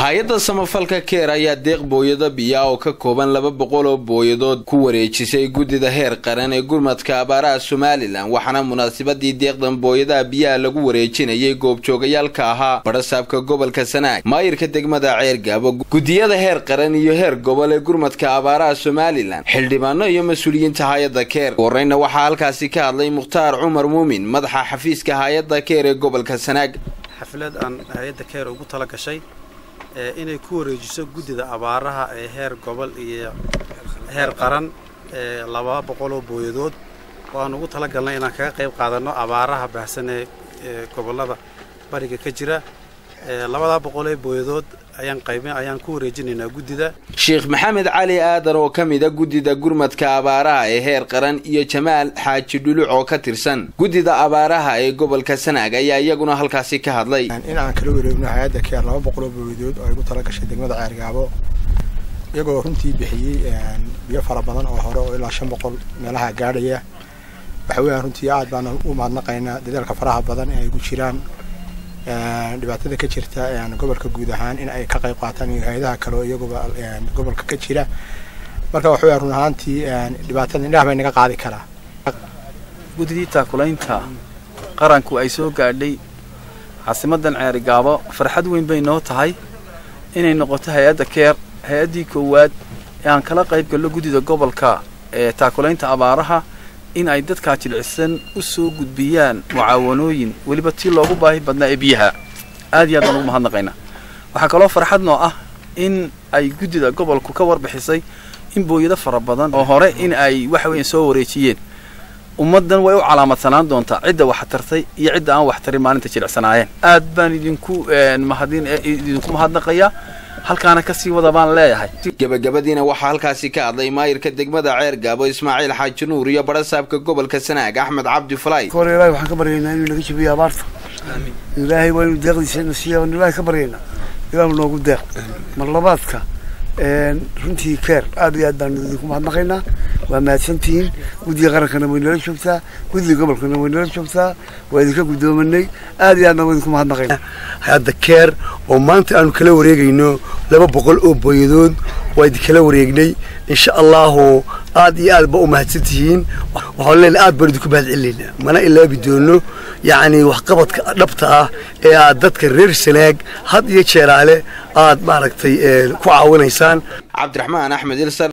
hay-adda samafalka keer ayaa deeq booyado biyaa oo ka kooban laba boqol oo booyadood ku wareejisay guddida heer qaran ee gurmadka abaaraha somalilan waxaana munaasabadii deeqdan booyadaha biyaha lagu wareejinayay goobjoogayaalka ahaa badhasaabka gobolka sanaag maayirka degmada ceergaabo guddiyada heer qaran iyo heer gobol ee gurmadka abaaraha somalilan xildhibaano iyo mas-uuliyiinta hay-adda keer horeyna waxaa halkaasi ka hadlay mukhtaar cumar muumin madaxa xafiiska hay-adda keer ee gobolka sanaag xaflad aan hay-adda keer ugu tala gashay inay ku wareejiso guddida abaaraha ee heer gobol iyo heer qaran ee laba boqol oo booyadood oo aan ugu tala galnay inaan kaga qayb qaadanno abaaraha baahsan ee gobollada bariga ka jira labadaa boqol ee booyadood ayaan qayb ayaan ku wareejinaynaa guddida sheekh maxamed cali aadan oo ka mid a guddida gurmadka abaaraha ee heer qaran iyo jamaal xaaji dhuluc oo ka tirsan guddida abaaraha ee gobolka sanaag ayaa iyaguna halkaasi ka hadlay in aan kala wareegno hay-adda keer laba boqol oo booyadood oo ay ugu tala gashay degmada ceergaabo iyagoo runtii bixiyey biyo fara badan oo hore oo ilaa shan boqol meelaha gaadhaya waxa weeyaan runtii aad baan u mahadnaqaynaa dadaalka faraha badan ee ay ku jiraan dhibaatada ka jirta gobolka guud ahaan in ay ka qayb qaataan iyo hay-adaha kaleo iyaguba gobolka ka jira marka waxa weya run ahaantii dhibaatada indhaha bay naga qaadi karaa guddidii taakulaynta qaranku ay soo gaadhay caasimadan ceerigaabo farxad weyn bay noo tahay inay noqoto hay-adda keer hay-addii koowaad ee aan kala qayb gallo guddida gobolka ee taakulaynta abaaraha in ay dadkaa jilcisan u soo gudbiyaan mucaawanooyin weliba tii loogu baahi badnaa ee biyaha aad iyo aad baan ugu mahadnaqaynaa waxaa kaloo farxad noo ah in ay guddida gobolku ka warbixisay in booyado fara badan oo hore in ay waxa weeyaan soo wareejiyeen ummaddan way u calaamadsanaan doontaa cidda wax tartay iyo cidda aan wax tarin maalinta jilicsanaayeen aad baan idinku mahadin idinku mahadnaqayaa halkaana kasii wada baan leeyahay gebagabadiina waxaa halkaasi ka hadlay maayirka degmada ceer gaabo ismaaciil xaaji nuur iyo badhasaabka gobolka sanaag axmed cabdi falay hore ilaahay waxaan ka baryaynaa inuu naga jabiyo abaarta ilaahay waa inuu deeqdiisa na siiya waan ilaahay ka baryaynaa ilaahu noogu deeq mar labaadka runtii keer aad iyo aad baanu idinku mahadnaqaynaa waa mahadsantihiin guddiga qarankana way nala joogtaa guddiga gobolkana way nala joogtaa waa idinka guddoomanay aad iyo aadna waa idinku mahadnaqaynaa hadda keer oo maanta aanu kala wareegayno laba boqol oo booyadood waa idinkala wareegnay insha allahu aad iyo aad ba u mahadsantihiin waxaan leenahay aad baan idinku mahad celinaynaa mana ilaabi doono yacni waxqabadka dhabta ah ee aad dadka reer sanaag had iyo jeeraale aad maaragtay ku caawinaysaan cabdiraxmaan axmed ilsar